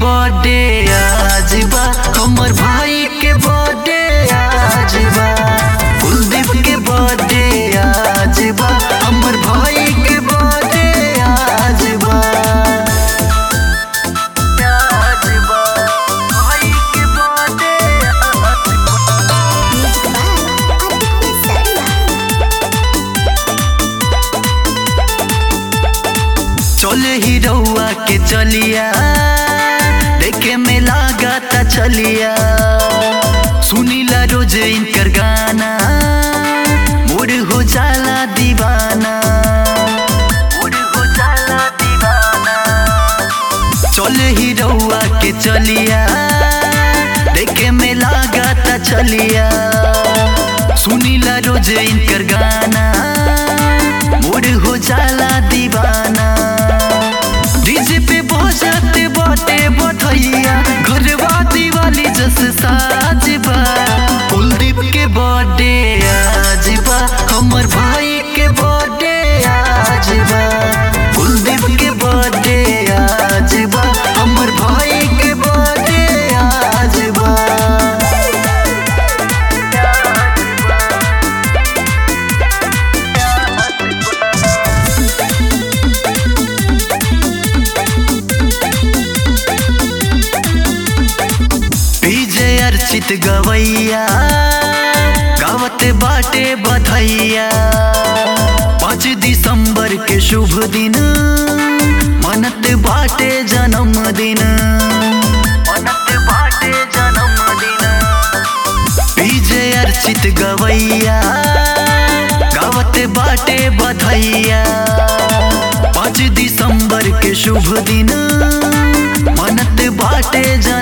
birthday आज बा हमर भाई के बर्थडे आज बा कुलदीप के बर्थडे आज बा हमर भाई के बर्थडे आज बा आज बा भाई के बर्थडे आज बा चले ही रउआ के चलिया देखे में लागता चलिया सुनीला रोज इनकर गाना मूड हो जाला दीवाना मूड हो जाला दीवाना चले ही रउआ के चलिया देखे में लागता चलिया सुनीला रोज इनकर गाना मूड हो जाला दीवाना डीजे पे बजाते बाटे बधैया घरवा दिवाली जस साज बा कुलदीप के बर्थडे आज बा हमर भाई के बर्थडे आज बा कुलदीप के बर्थडे आज बा हमर भाई के बर्थडे आज बा विजय अर्चित गवैया गावत बाटे बधैया पाँच दिसंबर के शुभ दिन मनत बाटे जन्मदिन मनत बाटे जन्मदिन विजय अर्चित गवैया गावत बाटे बधैया पाँच दिसंबर के शुभ दिन मनत बाटे जन्म